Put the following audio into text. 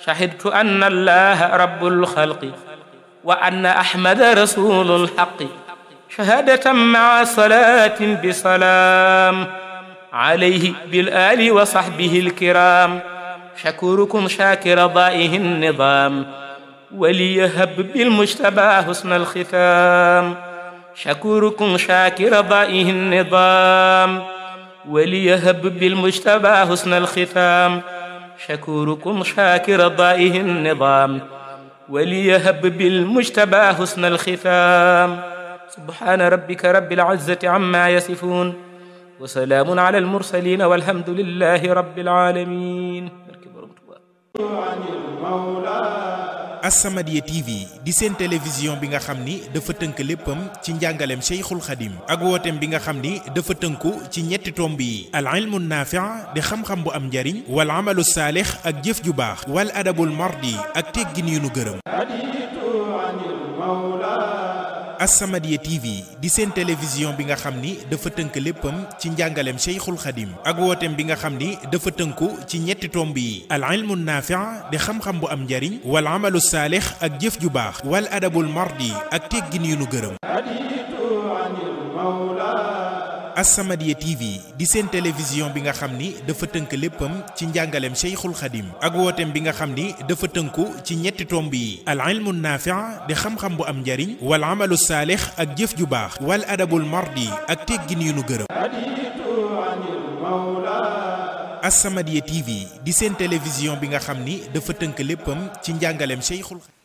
شهدت أن الله رب الخلق وأن أحمد رسول الحق شهادة مع صلاة بسلام عليه بالآل وصحبه الكرام شكوركم شاكر ضائه النظام وليهب بالمجتبى حسن الختام شكوركم شاكر ضائه النظام وليهب بالمجتبى حسن الختام شكوركم شاكر ضائه النظام وليهب بالمجتبى حسن الختام سبحان ربك رب العزة عما يصفون وسلام على المرسلين والحمد لله رب العالمين As-Samadiyya TV di seen télévision bi nga xam ni dafa tënk léppam ci njàngaleem Cheikhul Khadim ak wooteem bi nga xam ni dafa tënku ci ñetti tomb yi al ilmu naafi' di xam-xam bu am njariñ wal amalu saalix ak jëf ju baax wal adabul mardi ak teggin yu nu gërëm As-Samadiyya TV di seen télévision bi nga xam ni dafa tënk léppam ci njàngaleem Cheikhul Khadim ak wooteem bi nga xam ni dafa tënku ci ñetti tomb yi al ilmu naafi' di xam-xam bu am njariñ wal amalu saalix ak jëf ju baax wal adabul mardi ak teggin yu nu gërëm As-Samadiyya TV di seen télévision bi nga xam ni dafa tënk léppam ci njàngaleem Cheikhul Khadim ak wooteem bi nga xam ni dafa tënku ci ñetti tomb yi al ilmu naafi' di xam-xam bu am njariñ wal amalu saalix ak jëf ju baax wal adabul mardi ak teggin yu nu gërëm As-Samadiyya TV di seen télévision bi nga xam ni dafa tënk léppam ci njàngaleem Cheikhul